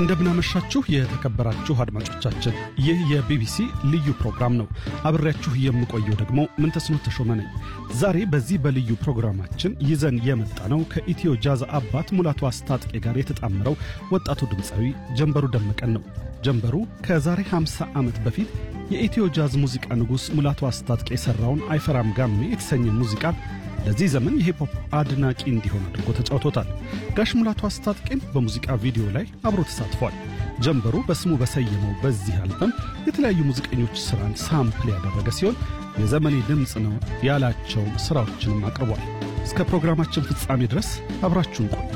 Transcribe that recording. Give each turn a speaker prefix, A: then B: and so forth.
A: እንደምናመሻችሁ የተከበራችሁ አድማጮቻችን፣ ይህ የቢቢሲ ልዩ ፕሮግራም ነው። አብሬያችሁ የምቆየው ደግሞ ምንተስኖት ተሾመ ነኝ። ዛሬ በዚህ በልዩ ፕሮግራማችን ይዘን የመጣ ነው ከኢትዮ ጃዝ አባት ሙላቱ አስታጥቄ ጋር የተጣመረው ወጣቱ ድምፃዊ ጀንበሩ ደመቀን ነው። ጀንበሩ ከዛሬ 50 ዓመት በፊት የኢትዮ ጃዝ ሙዚቃ ንጉሥ ሙላቱ አስታጥቄ የሠራውን አይፈራም ጋሜ የተሰኘ ሙዚቃ ለዚህ ዘመን የሂፕሆፕ አድናቂ እንዲሆን አድርጎ ተጫውቶታል። ጋሽ ሙላቱ አስታጥቄም በሙዚቃ ቪዲዮ ላይ አብሮ ተሳትፏል። ጀንበሩ በስሙ በሰየመው በዚህ አልበም የተለያዩ ሙዚቀኞች ሥራን ሳምፕል ያደረገ ሲሆን የዘመኔ ድምፅ ነው ያላቸውን ሥራዎችንም አቅርቧል። እስከ ፕሮግራማችን ፍጻሜ ድረስ አብራችሁን ቆዩ።